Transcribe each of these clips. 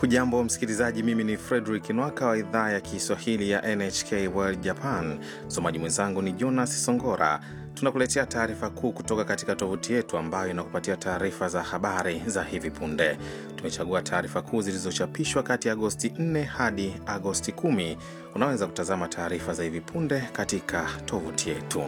Hujambo msikilizaji, mimi ni Frederick Nwaka wa idhaa ya Kiswahili ya NHK World Japan. Msomaji mwenzangu ni Jonas Songora. Tunakuletea taarifa kuu kutoka katika tovuti yetu ambayo inakupatia taarifa za habari za hivi punde. Tumechagua taarifa kuu zilizochapishwa kati ya Agosti 4 hadi Agosti 10. Unaweza kutazama taarifa za hivi punde katika tovuti yetu.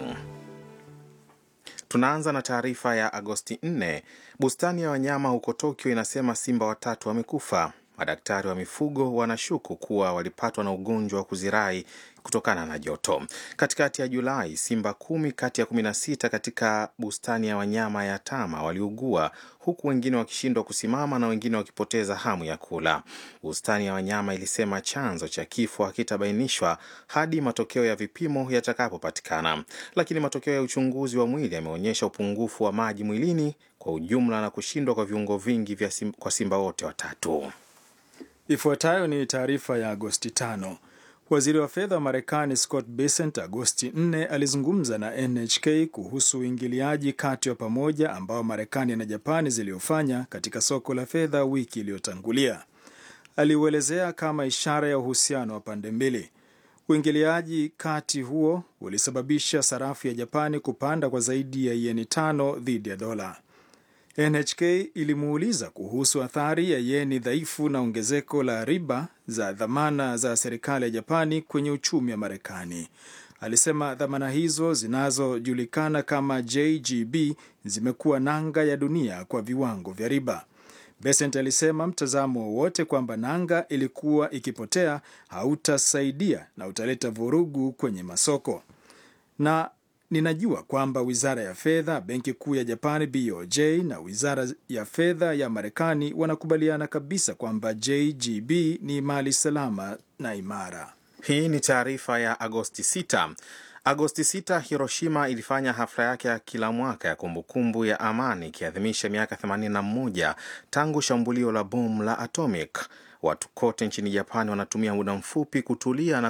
Tunaanza na taarifa ya Agosti 4. Bustani ya wanyama huko Tokyo inasema simba watatu wamekufa. Madaktari wa mifugo wanashuku kuwa walipatwa na ugonjwa wa kuzirai kutokana na joto. Katikati ya Julai, simba kumi kati ya 16 katika bustani ya wanyama ya Tama waliugua huku wengine wakishindwa kusimama na wengine wakipoteza hamu ya kula. Bustani ya wanyama ilisema chanzo cha kifo hakitabainishwa hadi matokeo ya vipimo yatakapopatikana, lakini matokeo ya uchunguzi wa mwili yameonyesha upungufu wa maji mwilini kwa ujumla na kushindwa kwa viungo vingi vya sim, kwa simba wote watatu. Ifuatayo ni taarifa ya Agosti 5. Waziri wa fedha wa Marekani Scott Bessent Agosti 4 alizungumza na NHK kuhusu uingiliaji kati wa pamoja ambao Marekani na Japani ziliofanya katika soko la fedha wiki iliyotangulia. Aliuelezea kama ishara ya uhusiano wa pande mbili. Uingiliaji kati huo ulisababisha sarafu ya Japani kupanda kwa zaidi ya yeni tano dhidi ya dola. NHK ilimuuliza kuhusu athari ya yeni dhaifu na ongezeko la riba za dhamana za serikali ya Japani kwenye uchumi wa Marekani. Alisema dhamana hizo zinazojulikana kama JGB zimekuwa nanga ya dunia kwa viwango vya riba. Besent alisema mtazamo wowote kwamba nanga ilikuwa ikipotea hautasaidia na utaleta vurugu kwenye masoko na Ninajua kwamba wizara ya fedha, benki kuu ya Japani BOJ na wizara ya fedha ya Marekani wanakubaliana kabisa kwamba JGB ni mali salama na imara. Hii ni taarifa ya Agosti 6. Agosti 6, Hiroshima ilifanya hafla yake ya kila mwaka ya kumbukumbu ya amani ikiadhimisha miaka 81 tangu shambulio la bomu la atomic. Watu kote nchini Japani wanatumia muda mfupi kutulia na